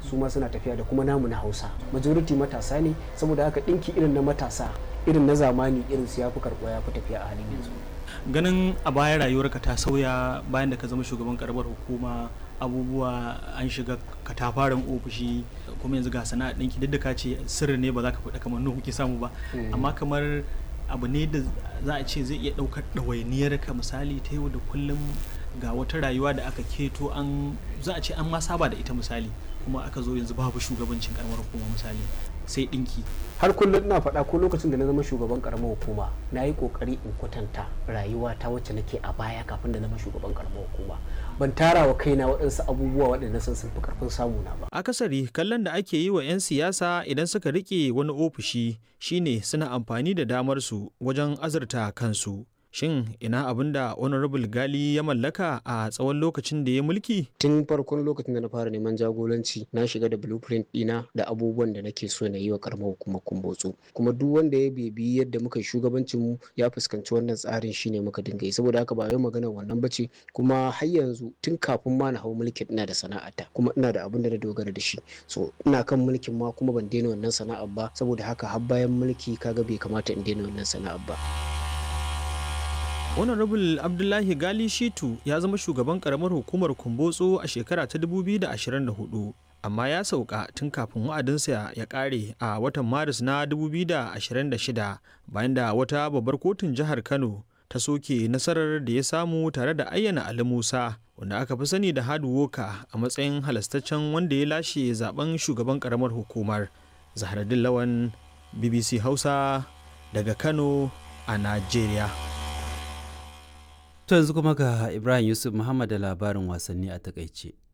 su ma suna tafiya da kuma namu na hausa majority matasa ne saboda haka ɗinki irin na matasa irin na zamani irin su ya fi karɓuwa ya fi tafiya a halin yanzu ganin a baya rayuwarka ta sauya bayan da ka zama shugaban karamar hukuma abubuwa an shiga katafaren ofishi kuma yanzu ga sana'a ɗinki duk da ka ce sirri ne ba za ka faɗa kamar nuhu kuke samu ba amma kamar abu ne da za a ce zai iya ɗaukar ɗawainiyar ka misali ta yau da kullum ga wata rayuwa da aka keto an za a ce an ma saba da ita misali kuma aka zo yanzu babu shugabancin karamar hukuma misali sai ɗinki har kullum ina faɗa ko lokacin da na zama shugaban karamar hukuma na yi ƙoƙari in kwatanta rayuwa ta wacce nake a baya kafin da na zama shugaban karamar hukuma ban tara wa kaina waɗansu abubuwa waɗanda sun sun fi ƙarfin samu na ba akasari kallon da ake yi wa 'yan siyasa idan suka rike wani ofishi shine suna amfani da damar su wajen azurta kansu shin ina abin da honorable gali ya mallaka a tsawon lokacin da ya mulki tun farkon lokacin da na fara neman jagoranci na shiga da blueprint dina da abubuwan da nake so na yi wa karamar hukumar kumbotso kuma duk wanda ya bebi yadda muka shugabancin mu ya fuskanci wannan tsarin shine muka dinga yi saboda haka ba yau magana wannan bace kuma har yanzu tun kafin ma na hau mulkin ina da sana'ata kuma ina da abin da na dogara da shi so ina kan mulkin ma kuma ban daina wannan sana'ar ba saboda haka har bayan mulki kaga bai kamata in daina wannan sana'ar ba honorable abdullahi gali shitu ya zama shugaban karamar hukumar kumbotso a shekara ta 2024 amma ya sauka tun kafin wa'adinsa ya kare a watan maris na 2026 bayan da wata babbar kotun jihar kano ta soke nasarar da ya samu tare da ayyana ali musa wanda aka fi sani da hadu woka a matsayin halastaccen wanda ya lashe zaben shugaban karamar hukumar zahraddin lawan bbc hausa daga kano a najeriya To yanzu kuma ga Ibrahim Yusuf Muhammad da labarin wasanni a takaice.